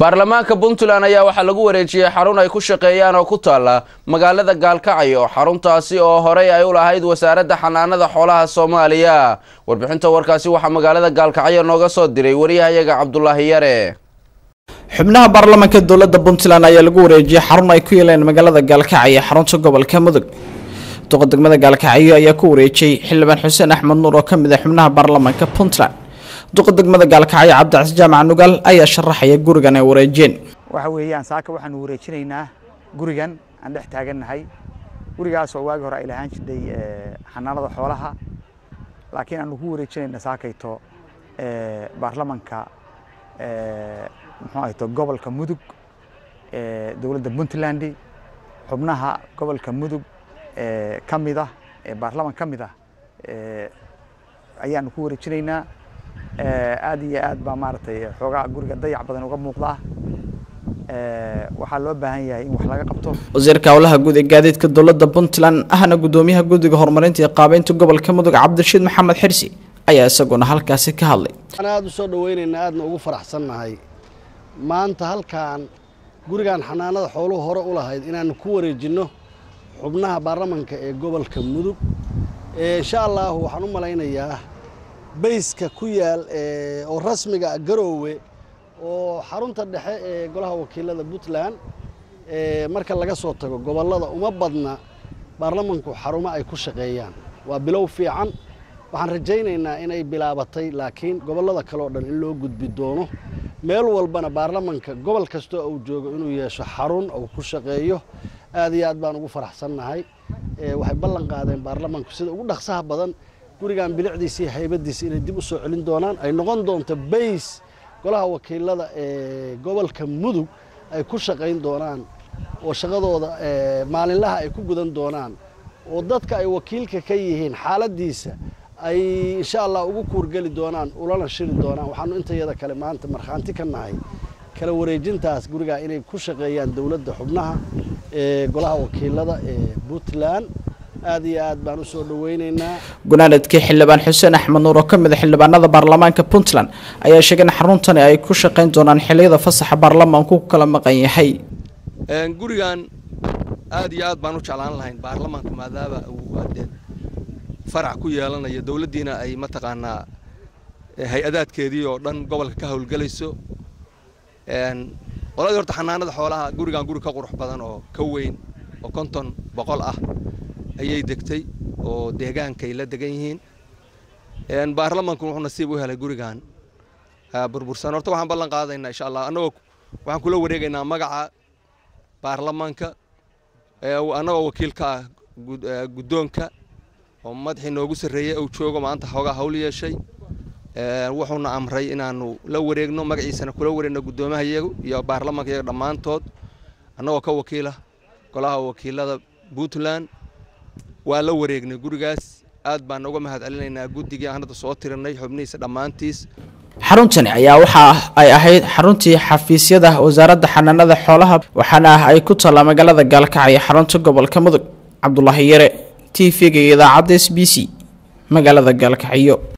baarlamaanka puntland ayaa waxaa lagu wareejiyey xarun ay ku shaqeeyaan oo ku taala magaalada gaalkacyo xaruntaasi oo horey ay u lahayd wasaaradda xanaanada xoolaha soomaaliya warbixinta warkaasi waxaa magaalada gaalkacyo nooga soo diray wariyahayaga cabdulaahi yare xubnaha baarlamaanka dowladda puntland ayaa lagu wareejiyey xarun ay ku yeeleen magaalada gaalkacyo xarunta gobolka mudug duqa degmada gaalkacyo ayaa ku wareejiyey xildhibaan xuseen axmed nuur oo kamid ah xubnaha baarlamaanka puntland duqa degmada gaalkacyo cabdicasiis jaamac nugaal ayaa sharaxaya gurigan ay wareejiyeen waxa weeyaan saaka waxaanu wareejinaynaa gurigan aan dhex taagannahay gurigaas oo waagi hore ay lahaan jirtay xanaanada xoolaha laakiin aanu ku wareejinayna saakayto baarlamanka muxuu ahayto gobolka mudug dowladda puntland xubnaha gobolka mudug ka mid ah ee baarlaman ka mid ah ayaanu ku wareejinaynaa aad iyo aad baa maaragtay xoogaa guriga dayac badan uga muuqdaa waxaa loo baahan yahay in wax laga qabto wasiirka howlaha guud ee gaadiidka dowladda puntland ahna gudoomiyaha guddiga horumarinta iyo qaabeynta gobolka mudug cabdirashiid maxamed xirsi ayaa isaguna halkaasi ka hadlay waxaan aada u soo dhaweynaynaa aadna ugu faraxsannahay maanta halkan gurigan xanaanada xooluhu hore u lahayd inaanu ku wareejinno xubnaha baarlamanka ee gobolka mudug insha allahu waxaan u malaynayaa bayska ku yaal oo rasmiga garoowe oo xarunta dhexe ee golaha wakiilada puntland marka laga soo tago gobollada uma badna baarlamanku xarumo ay ku shaqeeyaan waa bilow fiican waxaan rajaynaynaa inay bilaabatay laakiin gobollada kale oo dhan in loo gudbi doono meel walbana baarlamanka gobol kastoo uu joogo inuu yeesho xarun uu ku shaqeeyo aad iyo aad baan ugu faraxsannahay waxay ballan qaadeen baarlamanku sida ugu dhaqsaha badan gurigan bilicdiisa iyo haybadiisa inay dib u soo celin doonaan ay noqon doonto bays golaha wakiilada ee gobolka mudug ay ku shaqayn doonaan oo shaqadooda maalinlaha ay ku gudan doonaan oo dadka ay wakiilka ka yihiin xaaladiisa ay insha allah ugu kuurgeli doonaan ulana shiri doonaan waxaanu intayada kale maanta markhaanti ka nahay kala wareejintaas gurigaa inay ku shaqeeyaan dowladda xubnaha ee golaha wakiilada ee puntland aad iyo aad baan u soo dhaweynaynaa gunaanadkii xildhibaan xuseen axmed nuur oo ka mid a xildhibaanada baarlamaanka puntland ayaa sheegay in xaruntani ay ku shaqayn doonaan xilliyada fasaxa baarlamaanku ku kala maqan yahay gurigan aad iyo aad baan u jeclaan lahayn baarlamaanka maadaama uu adee farac ku yeelanayo dowladdiina ay mataqaanaa hay-adaadkeedii oo dhan gobolka ka howlgelayso qoladii horta xanaanada xoolaha gurigan guri ka qurux badan oo ka weyn oo konton boqol ah ayay degtay oo deegaankay la degan yihiin baarlamanku wuxuu nasiib u helay gurigan burbursan horta waxaan ballan qaadaynaa insha allah annagoo waxaan kula wareegaynaa magaca baarlamanka annagoo wakiil ka ah guddoonka oo madaxii noogu sarreeyey uu joogo maanta xoogaa hawl yeeshay wuxuuna amray inaanu la wareegno magaciisana kula wareegno guddoomaha iyagu iyo baarlamanka iyaga dhammaantood annagoo ka wakiila golaha wakiilada puntland waa la wareegnay gurigaas aad baan uga mahad celinaynaa guddigii aan hadda soo tirinay xubnihiisa dhammaantiis xaruntani ayaa waxa ay ahayd xaruntii xafiisyada wasaaradda xanaanada xoolaha waxaana ay ku taallaa magaalada gaalkacyo xarunta gobolka mudug cabdulaahi yare t v-ga iyo idaacadda s b c magaalada gaalkacyo